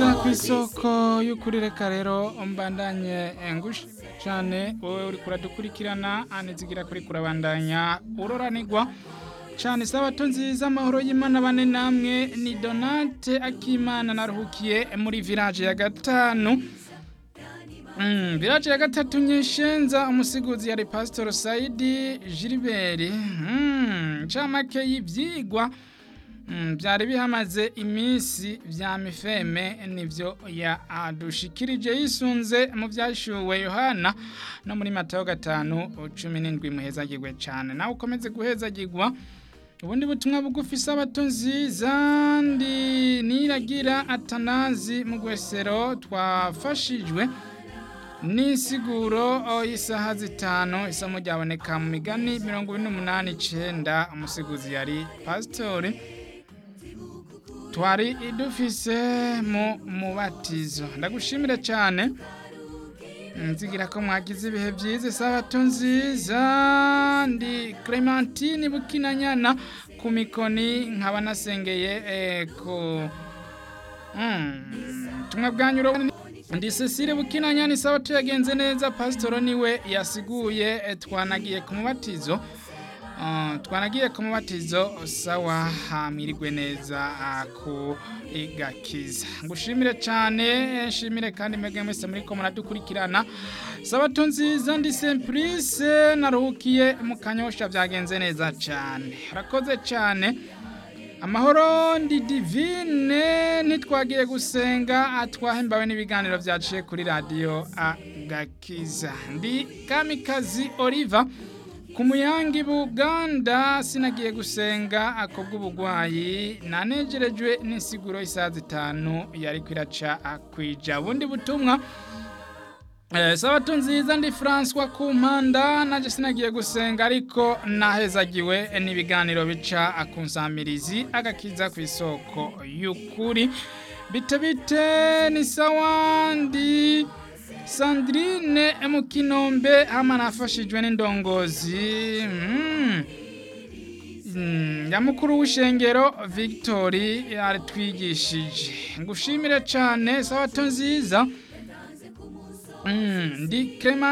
agakiza ku isoko y'ukuri reka rero mbandanye ngushimire cyane wowe uri kuradukurikirana anizigira kuri kurabandanya uroranigwa cyane sabato nziza amahoro y'imana bane namwe ni donate akimana naruhukiye muri village ya gatanu Mm, village ya gatatu nyeshenza umusiguzi yari pastor Saidi Gilbert mm, camake y'ivyigwa mm, byari bihamaze iminsi vya mifeme nivyo ya adushikirije yisunze mu vyashuwe Yohana no muri Matayo gatanu cumi n'indwi muhezagirwe cane nawe ukomeze guhezagirwa ubundi butumwa bugufi sabato nziza ndi niragira atanazi mu gwesero twafashijwe Nisiguro y'isaha zitanu isomo ryaboneka mu migani mirongo ine n'umunani icenda umusiguzi yari pasitori twari idufise mu mubatizo ndagushimire cyane nzigira ko mwagize ibihe byiza isabato nziza ndi Clementine Bukinanyana ku mikoni nkaba nasengeye ku tumwe bwanyu ndi Cecile Bukinanyana isabato yagenze neza pasitoro niwe yasiguye twanagiye ku mubatizo twanagiye ku mubatizo sawa hamirigwe neza ku igakiza ngushimire cyane nshimire kandi mwebwe mwese muri ko muradukurikirana sabato nziza ndi Simplice naruhukiye mu kanyosha byagenze neza cyane urakoze cyane amahoro ndi divine ntitwagiye gusenga atwahembawe n'ibiganiro byaciye kuri radiyo agakiza ndi kamikazi oliva ku muyangi buganda sinagiye gusenga akobwa ubugwayi nanegerejwe n'insiguro isaha zitanu yari kwiraca akwija bundi butumwa sabato nziza ndi François ku mpanda nanjye sinagiye gusenga ariko nahezagiwe n'ibiganiro bica akunsamirizi agakiza ku isoko y'ukuri bite bite ni sawa ndi Sandrine mu kinombe hama nafashijwe n'indongozi ya mukuru w'ishengero Victory yaratwigishije ngushimire cyane sabato nziza ndi Clement